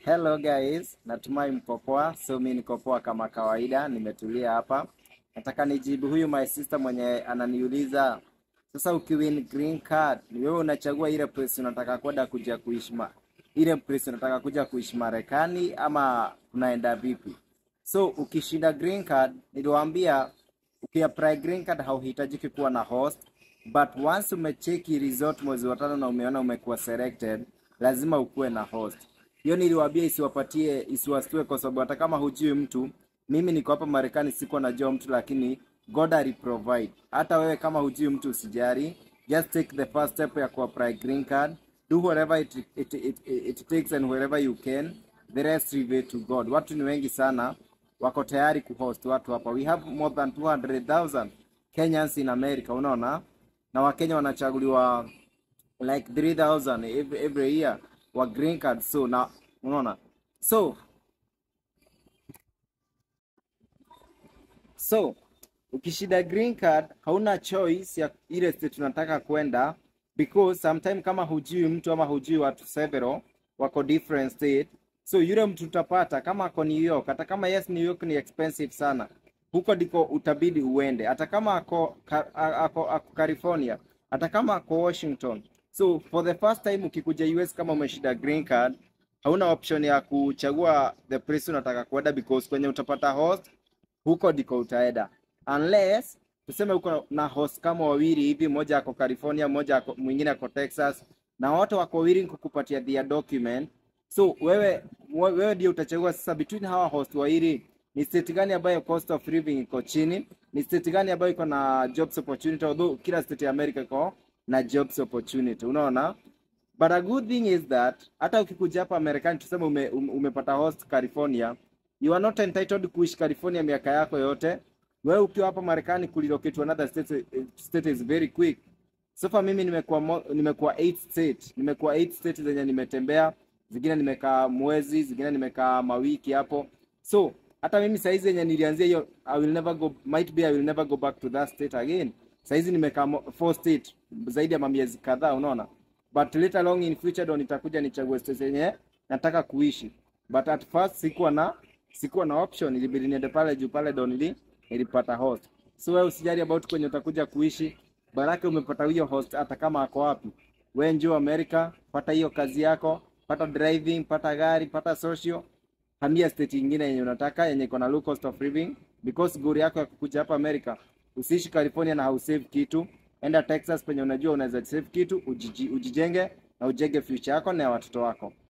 Hello guys, natumai mko poa. So mi niko poa kama kawaida, nimetulia hapa. Nataka nijibu huyu my sister mwenye ananiuliza sasa, ukiwin green card ni wewe unachagua ile place unataka kwenda kuja kuishi ma ile place unataka kuja kuishi Marekani ama unaenda vipi? So ukishinda green card, niliwaambia ukiapply green card hauhitajiki kuwa na host, but once umecheki resort mwezi wa tano na umeona umekuwa selected, lazima ukuwe na host. Hiyo niliwaambia isiwapatie isiwastue, kwa sababu hata kama hujui mtu, mimi niko hapa Marekani, siko najua mtu, lakini God aliprovide. Hata wewe kama hujui mtu usijari, just take the first step ya kuapply green card, do whatever it, it, it, it, it takes and wherever you can, the rest leave it to God. Watu ni wengi sana wako tayari kuhost watu hapa. We have more than 200,000 Kenyans in America, unaona, na Wakenya wanachaguliwa like 3000 every, every year wa green card. So na unaona, so so ukishida green card hauna choice ya ile state unataka kwenda, because sometime kama hujui mtu ama hujui watu several wako different state, so yule mtu utapata kama ako New York, hata kama yes New York ni expensive sana, huko ndiko utabidi uende, hata kama ako, ka- a- ako, ako California, hata kama ako Washington. So for the first time ukikuja US kama umeshida green card, hauna option ya kuchagua the place unataka kwenda because kwenye utapata host huko ndiko utaenda unless tuseme uko na host kama wawili hivi, mmoja ako California, mmoja ako, mwingine ako Texas, na wote wako willing kukupatia their document. So wewe wewe ndio utachagua sasa between hawa host wawili ni state gani ambayo cost of living iko chini, ni state gani ambayo iko na jobs opportunity, although kila state ya America iko na jobs opportunity, unaona. But a good thing is that hata ukikuja hapa Marekani tuseme ume, ume, umepata host California, you are not entitled kuishi California miaka yako yote. Wewe ukiwa hapa Marekani kulilocate to another state, eh, state is very quick. So far mimi nimekuwa mo- nimekuwa 8 state, nimekuwa 8 state zenye nimetembea, zingine nimekaa mwezi, zingine nimekaa mawiki hapo. So hata mimi saizi yenye nilianzia hiyo I will never go might be I will never go back to that state again. Saizi nimekaa mo- four state zaidi ya mamiezi kadhaa, unaona but later along in future ndo nitakuja nichague state yenye nataka kuishi but at first sikuwa na sikuwa na option ilibidi niende pale juu pale ndo nili nilipata host so wewe usijali about kwenye utakuja kuishi baraka umepata hiyo host hata kama ako wapi wewe njoo America pata hiyo kazi yako pata driving pata gari pata social hamia state ingine yenye unataka yenye iko na low cost of living because goal yako ya kukuja hapa America usiishi California na hausave kitu enda Texas penye unajua unaweza save kitu ujiji, ujijenge na ujenge future yako na ya watoto wako